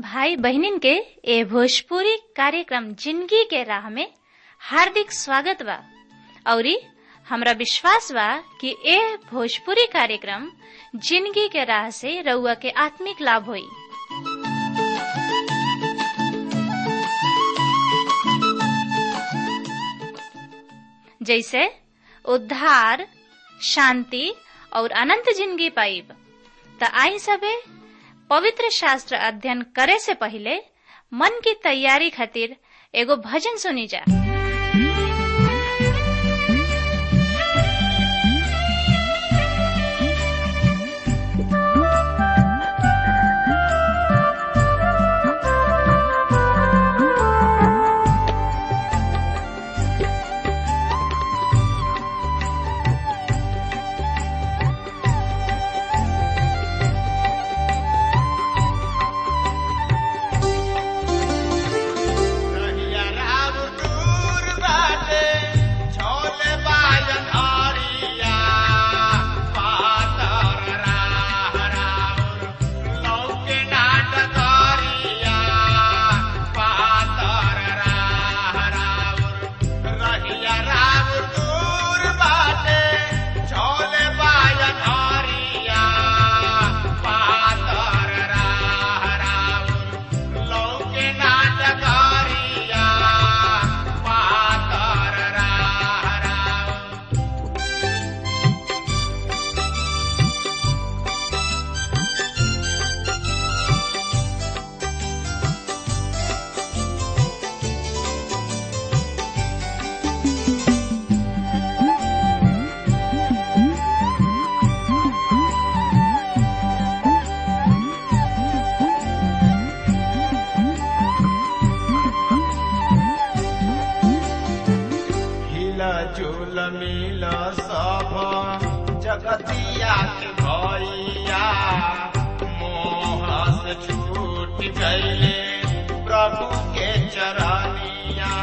भाई बहनिन के ए भोजपुरी कार्यक्रम जिंदगी के राह में हार्दिक स्वागत बा औरी हमरा विश्वास बा कि ए भोजपुरी कार्यक्रम जिंदगी के राह से रउआ के आत्मिक लाभ होई जैसे उद्धार शांति और अनंत जिंदगी पाइब त आई सबे पवित्र शास्त्र अध्ययन करे से पहले मन की तैयारी खातिर एगो भजन सुनी जा कहिया राम दूर बाटे, छोले बाजन हरिया। पातर राह राउर, लौके नाट करिया। पातर राह राउर, रहिया राम दूर बाटे, छोले बाजन हरिया। पातर राह राउर, लौके नाटकारिया पातर राह राउर हिला झूल मिल सब जगतिया के भैया मोह से छूट गईले प्रभु के चरनिया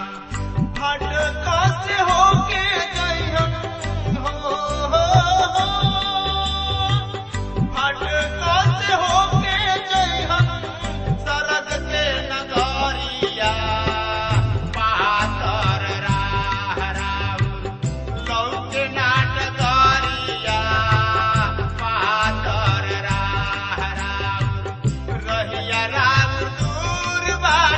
भटका से होके जइहन हो, हो, हो। भटका से होके जइहन सरग के नगरिया पातर राह राउर लौके नाटकरिया पातर राह राउर रहिया राम दूर बाटे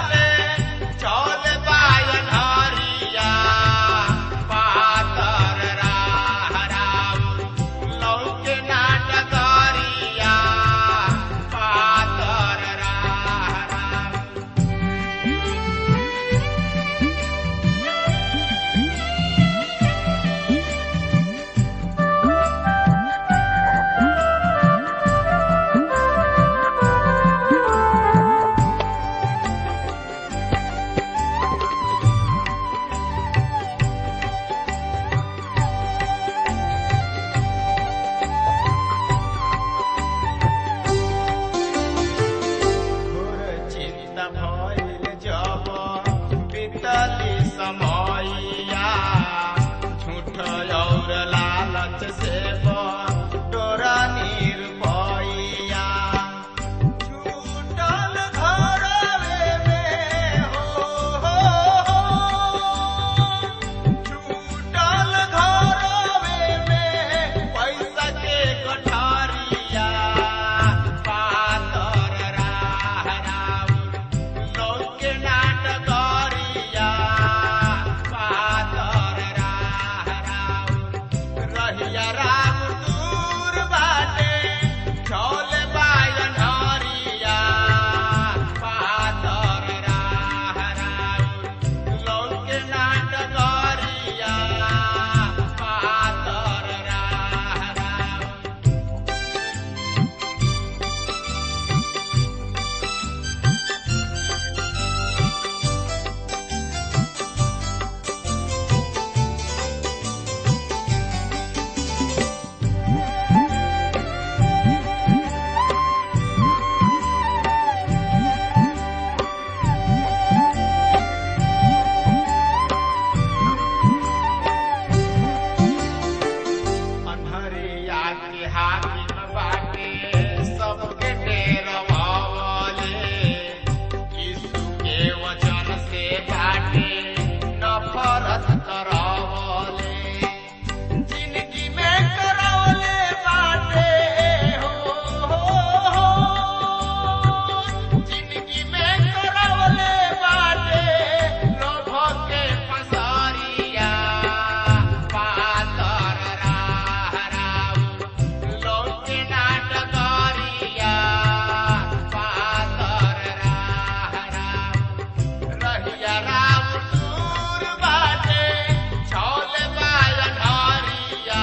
रहिया राम दूर बाटे छौले बाया ढारिया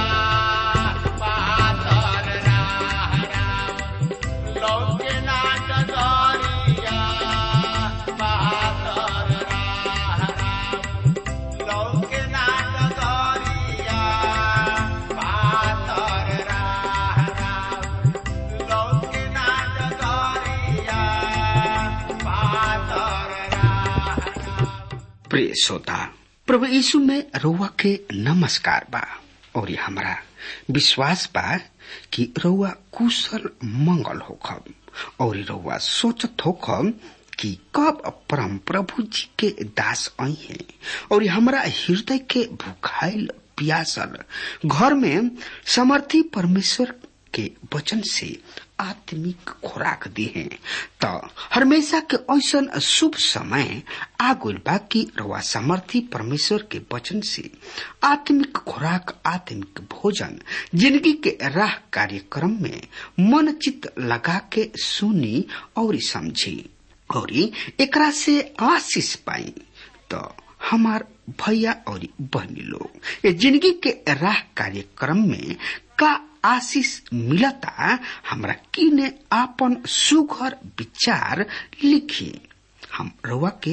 पातर राह राम लौके नाट दरिया पातर राह राम लौके नाट दरिया पातर राह राम लौके नाट दरिया पातर राह राम प्रिय श्रोता प्रभु यीशु में रउआ के नमस्कार बा और ये हमारा विश्वास बा कि रउआ कुशल मंगल होखब और रउआ सोचत होखब कि कब परम प्रभु जी के दास आई हैं और ये हमारा हृदय के भूखाइल प्यासल घर में समर्थी परमेश्वर के वचन से आत्मिक खुराक दी है तो हमेशा के ऐसन शुभ समय आगुल बा कि रवा समर्थी परमेश्वर के वचन से आत्मिक खुराक आत्मिक भोजन जिंदगी के राह कार्यक्रम में मन चित लगा के सुनी और समझी और एकरा से आशीष पाई तो हमार भैया और बहनी लोग ये जिंदगी के राह कार्यक्रम में का आशीष मिलता हमरा किने आपन सुघर विचार लिखी हम रउआ के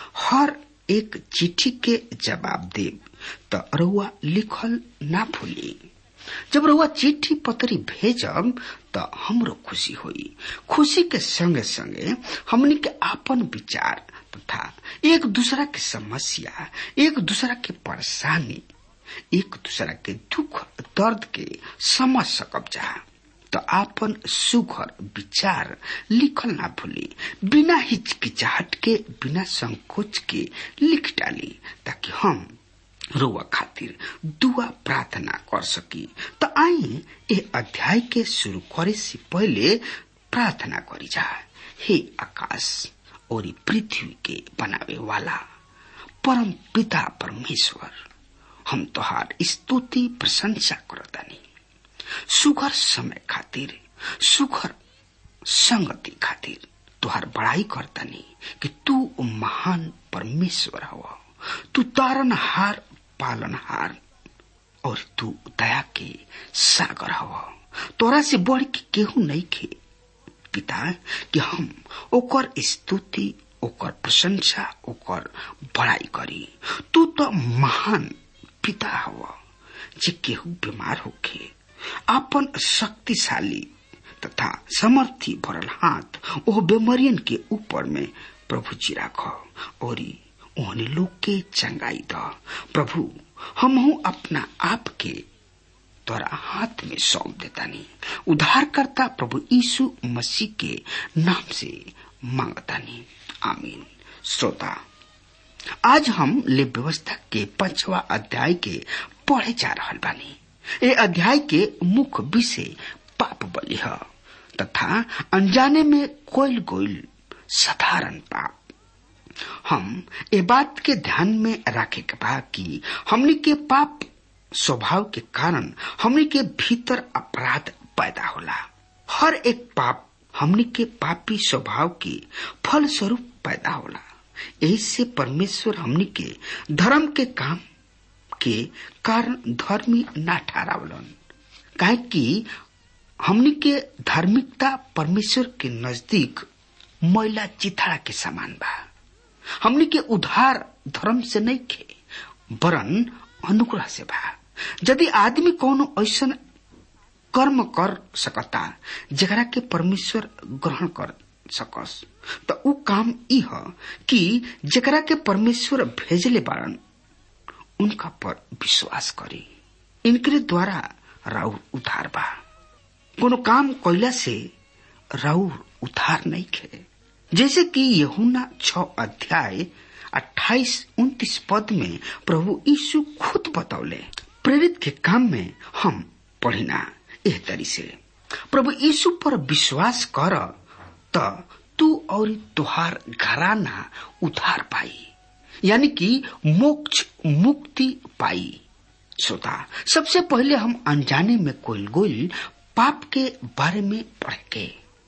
हर एक चिट्ठी के जवाब देब तो रउआ लिखल ना भूली जब रउआ चिट्ठी पत्री भेजब तो हमरो खुशी होई खुशी के संगे संगे हमनी के आपन विचार तथा एक दूसरा के समस्या एक दूसरा के परेशानी एक दूसरा के दुख दर्द के समझ सकब जा तो आपन सुघर विचार लिखल ना भूली बिना हिचकिचाहट के बिना संकोच के लिख डाली ताकि हम रोआ खातिर दुआ प्रार्थना कर सकी तो आई ए अध्याय के शुरू करे से पहले प्रार्थना करी जा हे आकाश और पृथ्वी के बनावे वाला परम पिता परमेश्वर हम तोहार स्तुति प्रशंसा करतानी सुघर समय खातिर सुघर संगति खातिर तुहार बड़ाई करतानी कि तू महान परमेश्वर हव तू तारनहार पालनहार और तू दया के सागर हव तोरा से बढ़ के केहू नहीं खे पिता कि हम ओकर स्तुति ओकर प्रशंसा ओकर बड़ाई करी तू तो महान पिता हव जे केहू बीमार होखे आपन शक्तिशाली तथा समर्थी भरल हाथ ओ बेमरियन के ऊपर में प्रभु जी राख और ओहने लोग के चंगाई द प्रभु हमहू अपना आप के तोरा हाथ में सौंप देतानी उद्धारकर्ता प्रभु यीशु मसीह के नाम से मांगतानी आमीन श्रोता आज हम ले व्यवस्था के पांचवा अध्याय के पढ़े जा रहल बानी ए अध्याय के मुख्य विषय पाप बलि है तथा अनजाने में कोयल गोयल साधारण पाप हम ए बात के ध्यान में रखे के बा कि हमनी के पाप स्वभाव के कारण हमनी के भीतर अपराध पैदा होला हर एक पाप हमनी के पापी स्वभाव के फल स्वरूप पैदा होला यही से परमेश्वर हमनी के धर्म के काम के कारण धर्मी ना ठहरावलन काहे कि हमनी के धार्मिकता परमेश्वर के नजदीक मैला चिथड़ा के समान बा हमनी के उधार धर्म से नहीं खे वरन अनुग्रह से बा यदि आदमी कोनो ऐसा कर्म कर सकता जरा के परमेश्वर ग्रहण कर सकस तो उ काम ई ह कि जरा के परमेश्वर भेजले बारन उनका पर विश्वास करी इनके द्वारा राउर उधार बा कोनो काम कैला से राउर उधार नहीं खे जैसे कि यहुना छ अध्याय अट्ठाईस उन्तीस पद में प्रभु यीशु खुद बतौले प्रेरित के काम में हम पढ़िना एह तरी से प्रभु यीशु पर विश्वास कर त तू और तुहार घराना उधार पाई यानी कि मोक्ष मुक्ति पाई श्रोता सबसे पहले हम अनजाने में कोई गोल पाप के बारे में पढ़ के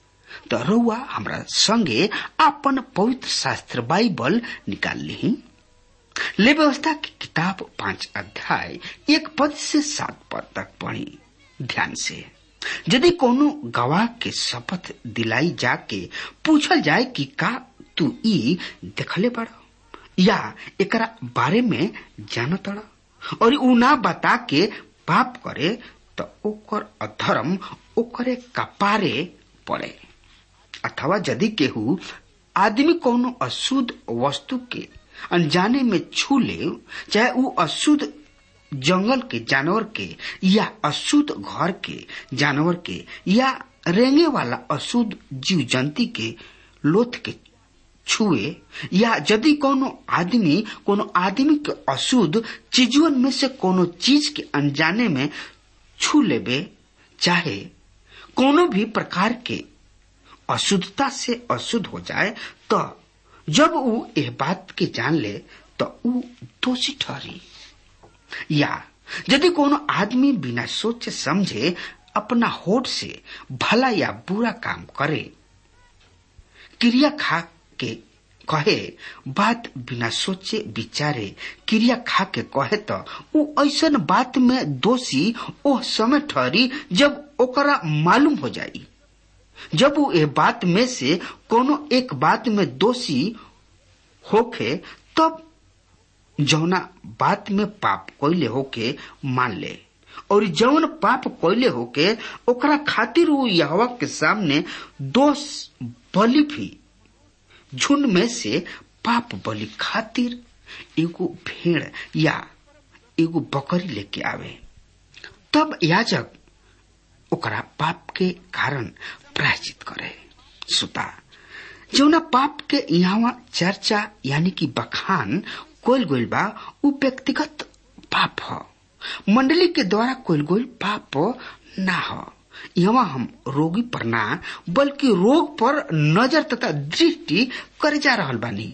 तो रउआ हमरा संगे अपन पवित्र शास्त्र बाइबल निकाल ली ले व्यवस्था की किताब पांच अध्याय एक पद से सात पद तक पढ़ी ध्यान से यदि कोनो गवाह के शपथ दिलाई जाके पूछल जाए कि का तू ई देखले बड़ या एकरा बारे में जानत और ऊ ना बता के पाप करे तो ओकर अधर्म ओकरे कपारे पड़े अथवा यदि केहू आदमी कोनो अशुद्ध वस्तु के अनजाने में छू ले चाहे ऊ अशुद्ध जंगल के जानवर के या अशुद्ध घर के जानवर के या रेंगे वाला अशुद्ध जीव जंतु के लोथ के छुए या यदि कोनो आदमी कोनो आदमी के अशुद्ध चीजवन में से कोनो चीज के अनजाने में छू लेबे चाहे कोनो भी प्रकार के अशुद्धता से अशुद्ध हो जाए तो जब वो यह बात के जान ले तो वो दोषी ठहरी या यदि कोनो आदमी बिना सोचे समझे अपना होठ से भला या बुरा काम करे क्रिया खा के कहे बात बिना सोचे विचारे क्रिया खा के कहे तो वो ऐसा बात में दोषी ओ समय ठहरी जब ओकरा मालूम हो जाई जब वो ए बात में से कोनो एक बात में दोषी होखे तब जौना बात में पाप कोयले होके मान ले और जौन पाप कोयले होके ओकरा खातिर वो यहवा के सामने दोष बलि भी झुंड में से पाप बलि खातिर एगो भेड़ या एगो बकरी लेके आवे तब याजक ओकरा पाप के कारण प्रायश्चित करे सुता जौना पाप के यहाँ चर्चा यानी कि बखान कोयल गोल बा उ व्यक्तिगत पाप ह मंडली के द्वारा कोयल गोल पाप ना ह यहाँ हम रोगी पर ना बल्कि रोग पर नजर तथा दृष्टि करे जा रहल बानी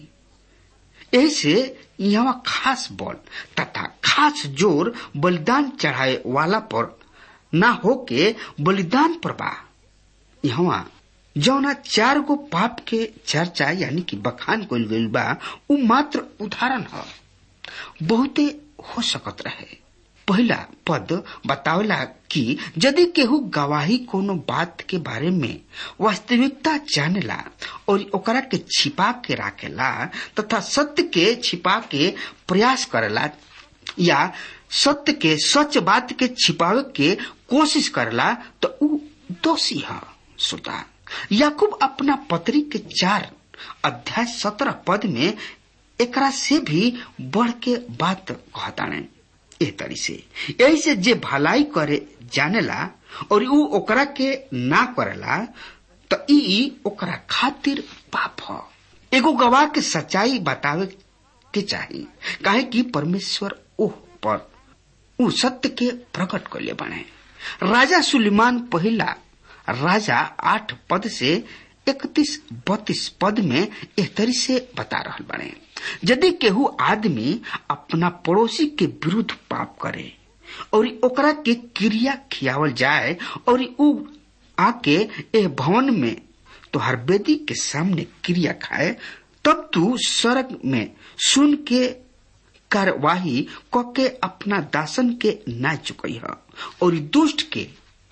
ऐसे यहाँ खास बल तथा खास जोर बलिदान चढ़ाए वाला पर ना होके बलिदान पर बा यहाँ जौना चार गो पाप के चर्चा यानी कि बखान कोल गईल बा उ मात्र उदाहरण ह बहुते हो सकत रहे पहला पद बतावला कि यदि केहू गवाही कोनो बात के बारे में वास्तविकता जानेला और ओकरा के छिपा के राखेला तथा सत्य के छिपा के प्रयास करेला या सत्य के सच बात के छिपावे के कोशिश करला तो उ दोषी है श्रोता याकूब अपना पत्री के चार अध्याय सत्रह पद में एकरा से भी बढ़ के बात कहताने ए तरी से यही से जे भलाई करे जानेला और ऊ ओकरा के ना करेला तो ई ओकरा खातिर पाप ह एगो गवाह के सच्चाई बतावे के चाही काहे कि परमेश्वर ओह पर ऊ सत्य के प्रकट कर ले बने राजा सुलेमान पहला राजा आठ पद से इकतीस बत्तीस पद में एह तरी से बता रहल बने यदि केहू आदमी अपना पड़ोसी के विरुद्ध पाप करे और ओकरा के क्रिया खियावल जाए और ऊ आके ए भवन में तोहर बेदी के सामने क्रिया खाए तब तू सड़क में सुन के कार्यवाही क के अपना दासन के ना चुकई है और दुष्ट के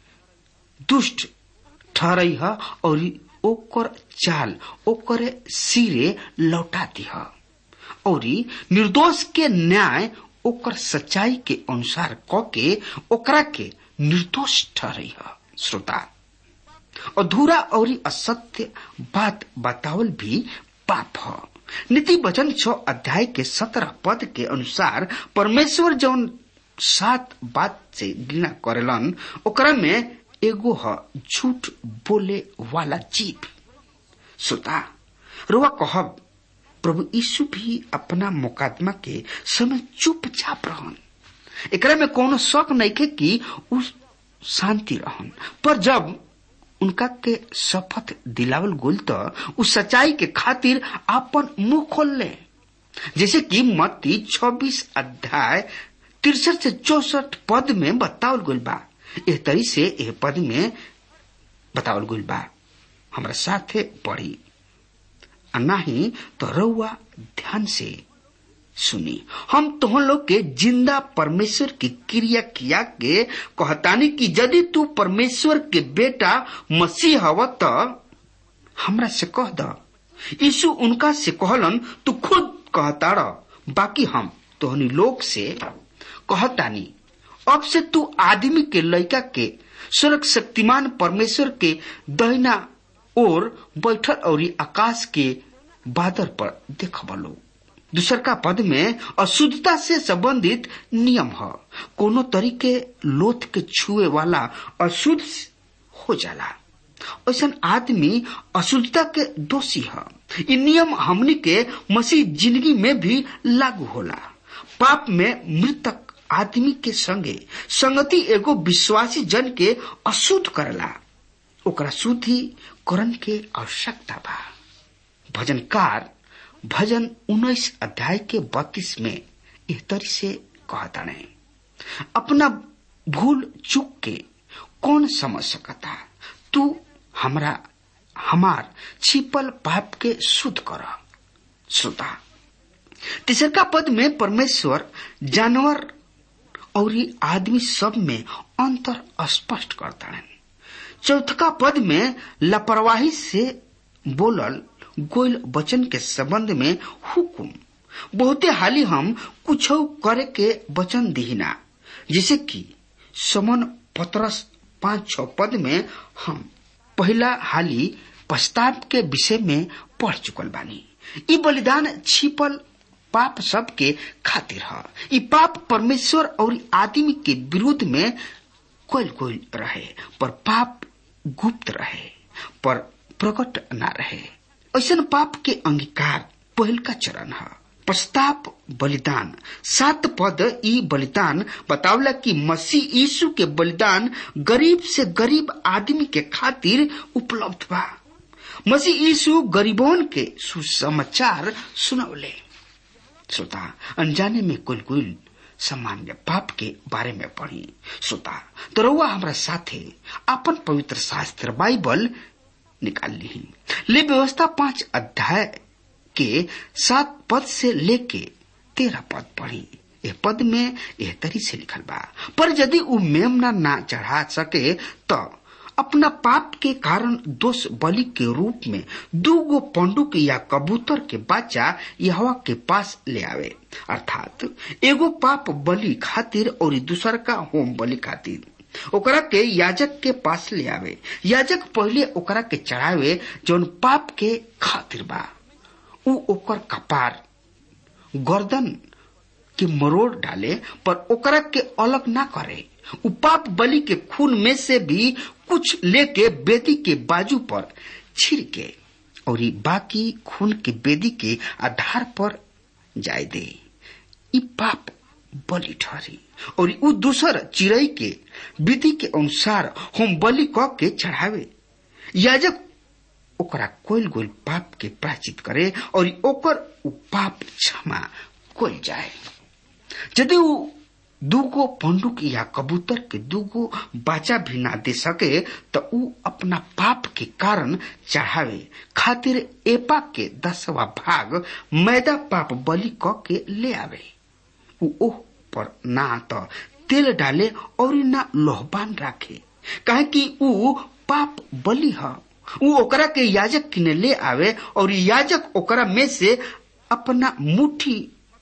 दुष्ट ठहरई है और ओकर चाल ओकरे सिरे लौटा दिह और निर्दोष के न्याय ओकर सच्चाई के अनुसार क के ओकरा के निर्दोष ठहरई है श्रोता अधूरा और असत्य बात बतावल भी पाप है नीति वचन छ अध्याय के सत्रह पद के अनुसार परमेश्वर जौन सात बात से घृणा करेलन ओकरा में एगो ह झूठ बोले वाला जीव श्रोता रुआ कहब प्रभु यीशु भी अपना मुकादमा के समय चुपचाप रहन एकरा में कोनो शक नहीं के कि उ शांति रहन पर जब उनका के शपथ दिलावल गोल तो उस सच्चाई के खातिर अपन मुंह खोल ले जैसे कि मत्ती छब्बीस अध्याय तिरसठ से चौसठ पद में बतावल गोल बा एह तरी से एह पद में बतावल गोल बा हमरा साथे पढ़ी आ नाही तो रउआ ध्यान से सुनी हम तुम लोग के जिंदा परमेश्वर की क्रिया किया के कहतानी कि यदि तू परमेश्वर के बेटा मसीह हव त हमरा से कह द यीशु उनका से कहलन तू खुद कहता बाकी हम तोहनी लोग से कहतानी अब से तू आदमी के लड़का के स्वर्ग शक्तिमान परमेश्वर के दहिना ओर बैठल और आकाश के बादल पर देखबलो दूसर का पद में अशुद्धता से संबंधित नियम है कोनो तरीके लोथ के छुए वाला अशुद्ध हो जाला ऐसा आदमी अशुद्धता के दोषी है ये नियम हमनी के मसीह जिंदगी में भी लागू होला पाप में मृतक आदमी के संगे संगति एगो विश्वासी जन के अशुद्ध करला ओकरा शुद्धि करण के आवश्यकता बा भजनकार भजन उन्नीस अध्याय के बत्तीस में एह तरी से कहता नहीं अपना भूल चूक के कौन समझ सकता तू हमरा हमार छिपल पाप के शुद्ध कर श्रोता तीसरका पद में परमेश्वर जानवर और आदमी सब में अंतर स्पष्ट करता है चौथका पद में लापरवाही से बोलल गोयल वचन के संबंध में हुकुम बहुते हाली हम कुछ करे के वचन दीना जैसे कि समन पत्रस पांच छ पद में हम पहला हाली प्रस्ताव के विषय में पढ़ चुकल बानी ई बलिदान छिपल पाप सब के खातिर है ई पाप परमेश्वर और आदमी के विरुद्ध में कोल कोल रहे पर पाप गुप्त रहे पर प्रकट न रहे ऐसा पाप के अंगीकार पहल का चरण है प्रस्ताव बलिदान सात पद ई बलिदान बतावला कि मसीह यीशु के बलिदान गरीब से गरीब आदमी के खातिर उपलब्ध बा मसीह यीशु गरीबों के सुसमाचार सुनौले श्रोता अनजाने में कुल कुल सामान्य पाप के बारे में पढ़ी श्रोता तो रउआ हमारा साथे अपन पवित्र शास्त्र बाइबल निकाल ली ले व्यवस्था पांच अध्याय के सात पद से लेके तेरह पद पढ़ी यह पद में यह तरी से लिखल बा पर यदि उ मेमना ना चढ़ा सके तो अपना पाप के कारण दोष बलि के रूप में दू गो पंडुक या कबूतर के बच्चा यहवा के पास ले आवे अर्थात एगो पाप बलि खातिर और दूसर का होम बलि खातिर ओकरा के याजक के पास ले आवे याजक पहले ओकरा के चढ़ावे जौन पाप के खातिर बा उ ओकर कपार गर्दन के मरोड़ डाले पर ओकरा के अलग ना करे उ पाप बलि के खून में से भी कुछ लेके बेदी के बाजू पर छिड़के और बाकी खून के बेदी के आधार पर जाय दे ई पाप बलि ठहरी और उ दूसर चिड़ई के विधि के अनुसार हम बलि क के चढ़ावे याजक ओकरा कोल गोल पाप के प्राचित करे और ओकर उ पाप क्षमा कोल जाए यदि उ दूगो पंडुक या कबूतर के दूगो बाचा भी ना दे सके तो उ अपना पाप के कारण चढ़ावे खातिर एपा के दसवा भाग मैदा पाप बलि क के ले आवे उ ओह पर ना तो तेल डाले और ना लोहबान राखे काहे कि उ पाप बलि है उ ओकरा के याजक किने ले आवे और याजक ओकरा में से अपना मुट्ठी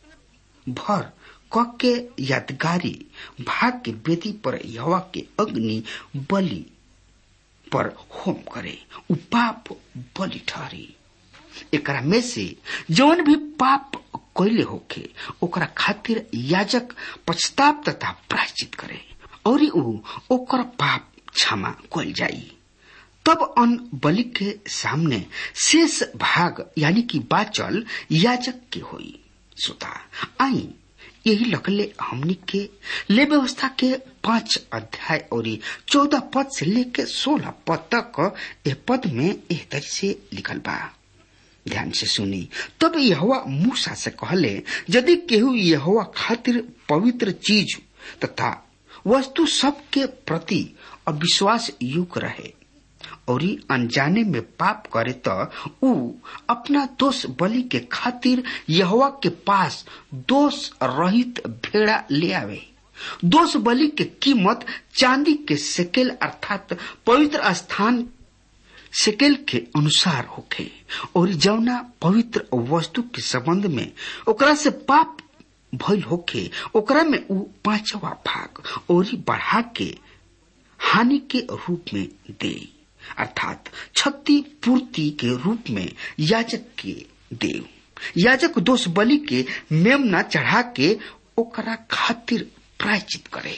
भर क के यादगारी भाग के बेदी पर यवा के अग्नि बलि पर होम करे उ पाप बलि ठहरी एकरा में से जौन भी पाप कैले होखे ओकरा खातिर याजक पछताप तथा प्रायश्चित करे और उ ओकर पाप क्षमा कल जाई तब अन बलि के सामने शेष भाग यानी कि बाचल याजक के होई श्रोता आई यही लकले हमनी के ले व्यवस्था के पांच अध्याय और चौदह पद से लेके सोलह पद तक ए पद में एह तरह से लिखल बा ध्यान से सुनी तब यहोवा मूसा से कहले यदि केहू यहोवा खातिर पवित्र चीज तथा वस्तु सब के प्रति अविश्वास युग रहे और अनजाने में पाप करे तो ऊ अपना दोष बलि के खातिर यहवा के पास दोष रहित भेड़ा ले आवे दोष बलि के कीमत चांदी के सेकेल अर्थात पवित्र स्थान सेकेल के अनुसार होखे और जौना पवित्र वस्तु के संबंध में ओकरा से पाप भइल होखे ओकरा में ऊ पांचवा भाग और बढ़ा के हानि के रूप में दे अर्थात क्षति पूर्ति के रूप में याजक के दे याजक दोष बलि के मेमना चढ़ा के ओकरा खातिर प्रायचित करे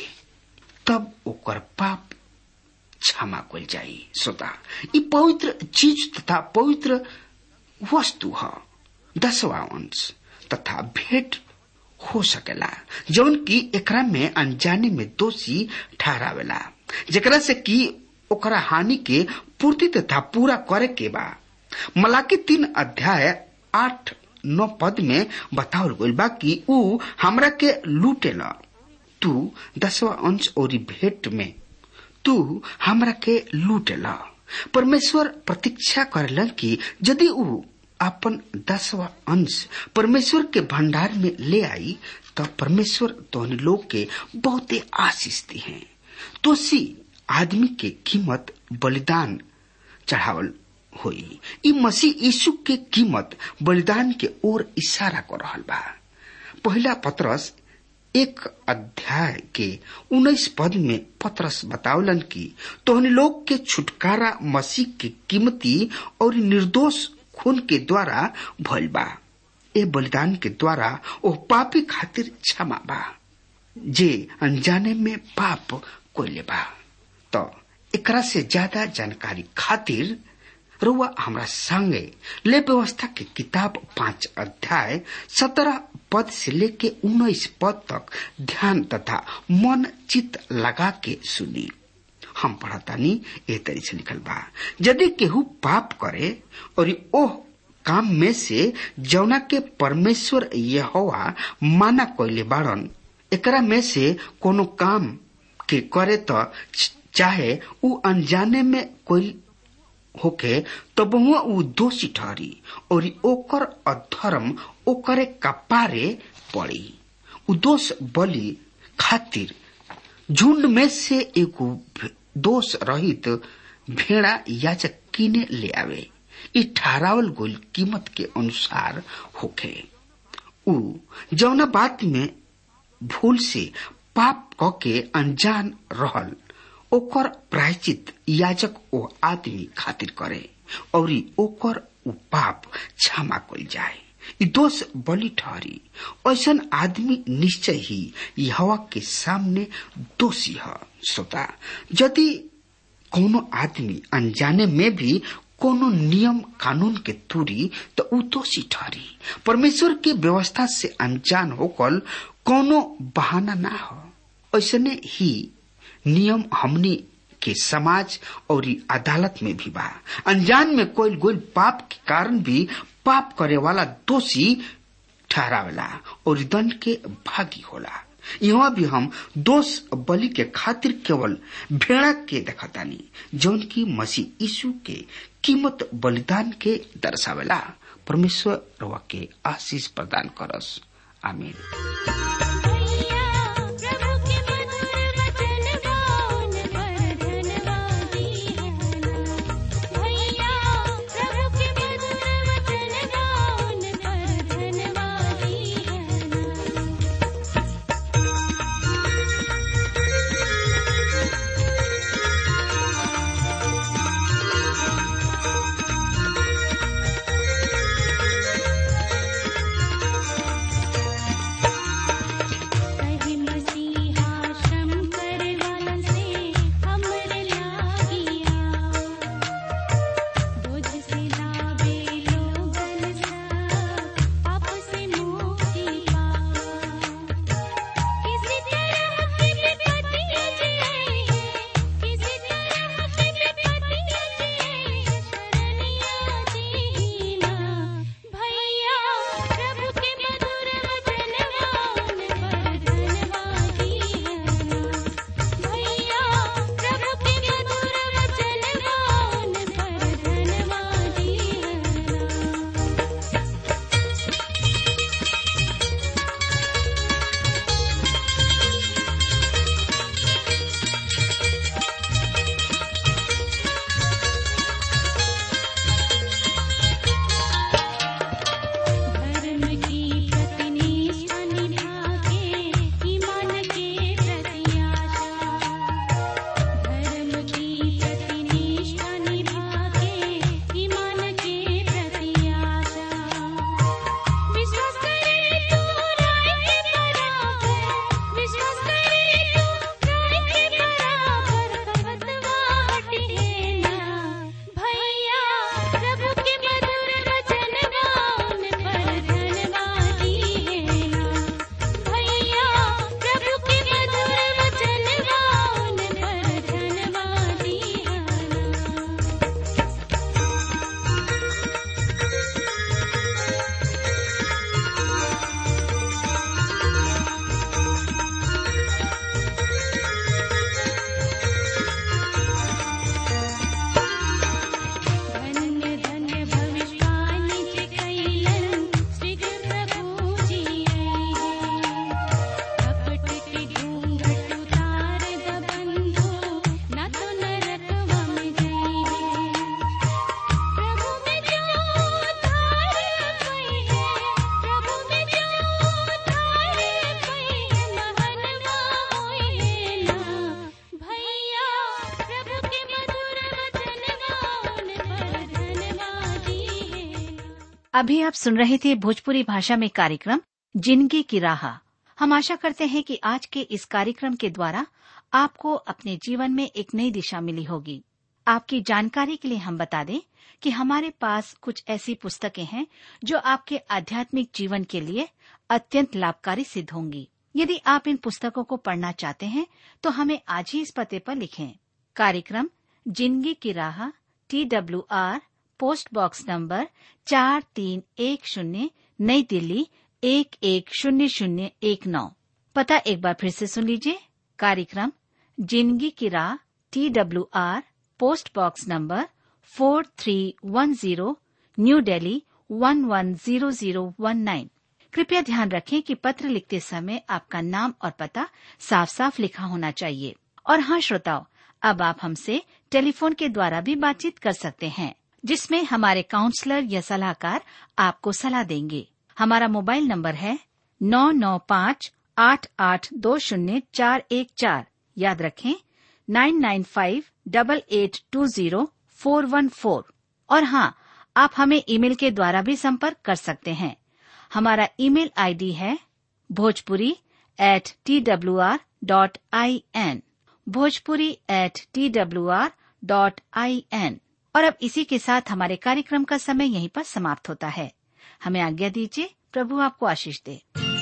तब ओकर पाप क्षमा कल जाई श्रोता ई पवित्र चीज तथा पवित्र वस्तु ह दसवा अंश तथा भेंट हो सकेला जौन की एकरा में अनजाने में दोषी ठहरावेला जेकरा से कि ओकरा हानि के पूर्ति तथा पूरा करे के बा मलाकी तीन अध्याय आठ नौ पद में बतावल गइल बा कि ऊ हमरा के लूटेला तू दसवा अंश और भेंट में तू हमरा के लूटेला परमेश्वर प्रतीक्षा करेलन कि यदि ऊ अपन दसवा अंश परमेश्वर के भंडार में ले आई तो परमेश्वर तोहनी लोग के बहुते आशीष दी है तोसी आदमी के कीमत बलिदान चढ़ावल होई ई मसीह यीशु के कीमत बलिदान के ओर इशारा कर रहल बा पहला पत्रस एक अध्याय के उन्नीस पद में पत्रस बतावलन कि तोहनी लोग के छुटकारा मसीह के कीमती और निर्दोष खून के द्वारा भइल बा ए बलिदान के द्वारा ओ पापी खातिर क्षमा बा जे अनजाने में पाप कोइले बा तो एकरा से ज्यादा जानकारी खातिर रुआ हमरा संगे ले व्यवस्था के किताब पांच अध्याय सत्रह पद से लेके उन्नीस पद तक ध्यान तथा मन चित लगा के सुनी हम पढ़तानी ए तरी से लिखल बा यदि केहू पाप करे और ओह काम में से जौना के परमेश्वर यहोवा माना कोइले बाड़न एकरा में से कोनो काम के करे तो चाहे ऊ अनजाने में कोई होके तब हुआ ऊ दोषी ठहरी और ओकर अधर्म ओकरे कपारे पड़ी ऊ दोष बलि खातिर झुंड में से एगो दोष रहित भेड़ा याचक किने ले आवे ई ठहरावल गोल कीमत के अनुसार होखे ऊ जौना बात में भूल से पाप क के अनजान रहल ओकर प्रायचित याजक ओ आदमी खातिर करे और ओकर उ पाप क्षमा कल जाए ई दोष बलि ठहरी ऐसन आदमी निश्चय ही हवा के सामने दोषी है श्रोता यदि कोनो आदमी अनजाने में भी कोनो नियम कानून के तुरी तो उ दोषी ठहरी परमेश्वर के व्यवस्था से अनजान होकर कोनो बहाना ना हो ऐसने ही नियम हमनी के समाज और अदालत में भी बा अनजान में कोई गोल पाप के कारण भी पाप करे वाला दोषी ठहरावेला और दंड के भागी होला यहाँ भी हम दोष बलि के खातिर केवल भेड़ा के देखतानी जौन की मसीह यीशु के कीमत बलिदान के दर्शावेला परमेश्वर रवा के आशीष प्रदान करस आमीन प्रभु के मधुर वचन गान पर धन्यवादी है भैया प्रभु के मधुर वचन गान पर धन्यवादी है अभी आप सुन रहे थे भोजपुरी भाषा में कार्यक्रम जिंदगी की राह हम आशा करते हैं कि आज के इस कार्यक्रम के द्वारा आपको अपने जीवन में एक नई दिशा मिली होगी आपकी जानकारी के लिए हम बता दें कि हमारे पास कुछ ऐसी पुस्तकें हैं जो आपके आध्यात्मिक जीवन के लिए अत्यंत लाभकारी सिद्ध होंगी यदि आप इन पुस्तकों को पढ़ना चाहते हैं तो हमें आज ही इस पते पर लिखें कार्यक्रम जिंदगी की राह T W R post box number चार तीन एक शून्य नई दिल्ली एक एक शून्य शून्य एक नौ पता एक बार फिर से सुन लीजिए कार्यक्रम जिंदगी की राह T W R post box number four three one zero New Delhi one one zero zero one nine कृपया ध्यान रखें कि पत्र लिखते समय आपका नाम और पता साफ साफ लिखा होना चाहिए और हाँ श्रोताओ अब आप हमसे टेलीफोन के द्वारा भी बातचीत कर सकते हैं जिसमें हमारे काउंसलर या सलाहकार आपको सलाह देंगे हमारा मोबाइल नंबर है नौ नौ पाँच आठ आठ दो शून्य चार एक चार याद रखें nine nine five double eight two zero four one four और हाँ आप हमें ईमेल के द्वारा भी संपर्क कर सकते हैं हमारा ईमेल आईडी है Bhojpuri at T W R dot I N Bhojpuri at T W R dot I N और अब इसी के साथ हमारे कार्यक्रम का समय यहीं पर समाप्त होता है हमें आज्ञा दीजिए प्रभु आपको आशीष दे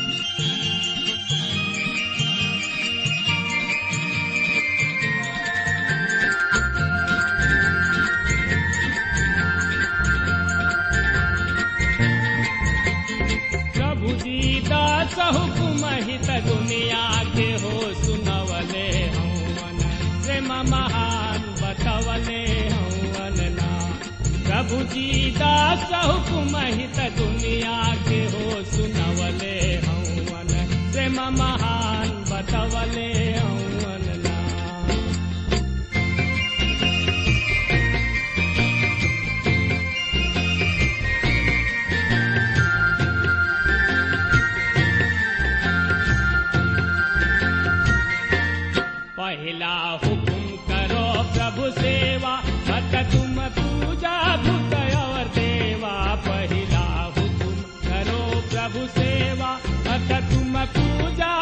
प्रभु दीदास हुकुम हित दुनिया के हो सुनवले हवन प्रेम महान बतवले हवन ना प्रभु दीदास हुकुम हित दुनिया के हो सुनवले हवन प्रेम महान बतवले हवन ना पहला हुकुम करो प्रभु सेवा मत तुम पूजा भूत और देवा पहला हुकुम करो प्रभु सेवा मत तुम पूजा